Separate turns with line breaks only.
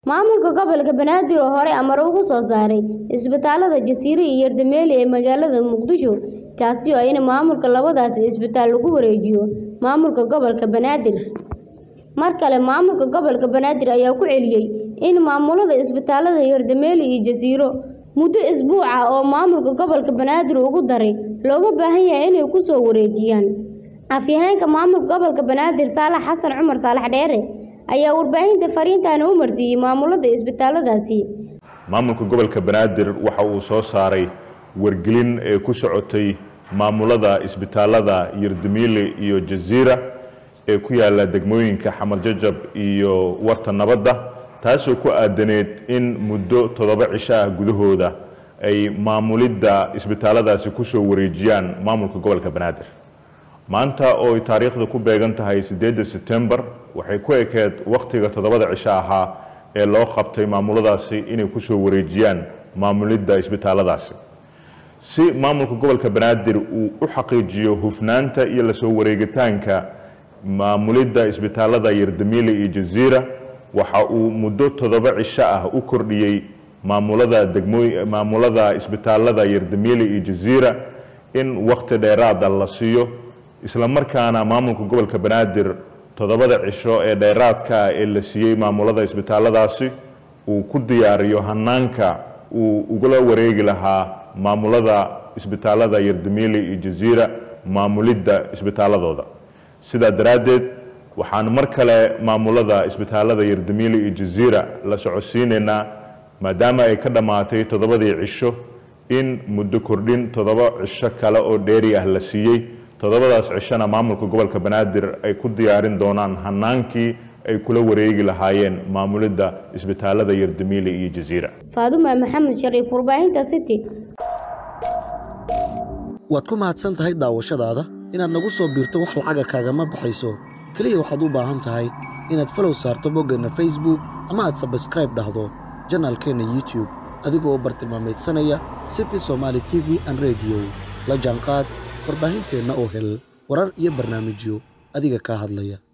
Maamulka gobolka Banaadir oo hore amar uga soo saaray isbitaalada Jasiiro iyo Yardameeli ee magaalada Muqdisho kaasi oo ah in maamulka labadaasi isbitaal lagu wareejiyo maamulka gobolka Banaadir. Mar kale maamulka gobolka Banaadir ayaa ku celiyay in maamulada isbitaalada Yardameeli iyo Jasiiro muddo isbuuc ah oo maamulka gobolka Banaadir ugu daray looga baahan yahay inay ku soo wareejiyaan. Afhayeenka maamulka gobolka Banaadir Saalax Xasan Cumar Saalax Dheere ayaa warbaahinta fariintan u marsiiyay maamulada isbitaaladaasi.
maamulka gobolka banaadir waxa uu soo saaray wargelin ee ku socotay maamulada isbitaalada Yardameeli iyo Jasiira ee ku yaala degmooyinka Xamar Jajab iyo Warta Nabadda taasoo ku aadaneed in muddo toddoba cisho ah gudahooda ay maamulidda isbitaaladaasi ku soo wareejiyaan maamulka gobolka banaadir maanta oo ay taariikhda ku beegan tahay sideedda September waxay ku ekeed wakhtiga toddobada cisho ahaa ee loo qabtay maamuladaasi inay ku soo wareejiyaan maamulidda isbitaaladaasi si maamulka gobolka banaadir uu u xaqiijiyo hufnaanta iyo la soo wareegitaanka maamulidda isbitaalada Yardameeli iyo Jasiira waxa uu muddo toddoba cisho ah u kordhiyey maamulada degmooy maamulada isbitaalada Yardameeli iyo Jasiira in waqti dheeraad ah la siiyo isla markaana maamulka gobolka banaadir toddobada cisho ee dheeraadka ah ee la siiyey maamulada isbitaaladaasi uu ku diyaariyo hanaanka uu ugula wareegi lahaa maamulada isbitaalada Yardameeli iyo Jasiira maamulidda isbitaaladooda sidaa daraaddeed waxaan mar kale maamulada isbitaalada Yardameeli iyo Jasiira la socodsiinaynaa maadaama ay ka dhammaatay toddobadii cisho in muddo kordhin toddoba cisho kale oo dheeri ah la siiyey toddobadaas cishona maamulka gobolka banaadir ay ku diyaarin doonaan hanaankii ay kula wareegi lahaayeen maamulidda isbitaalada Yardameeli iyo Jasiira
Faaduma Maxamed Shariif warbaahinta City
waad ku mahadsan tahay daawashadaada inaad nagu soo biirto wax lacaga kaagama baxayso keliya waxaad u baahan tahay inaad falow saarto boggeenna facebook ama aad sabskraib dhahdo janaalkeenna youtube adigoo u bartilmaamaydsanaya city somaali t v an rediyo la jaanqaad warbaahinteenna oo hel warar iyo barnaamijyo adiga kaa hadlaya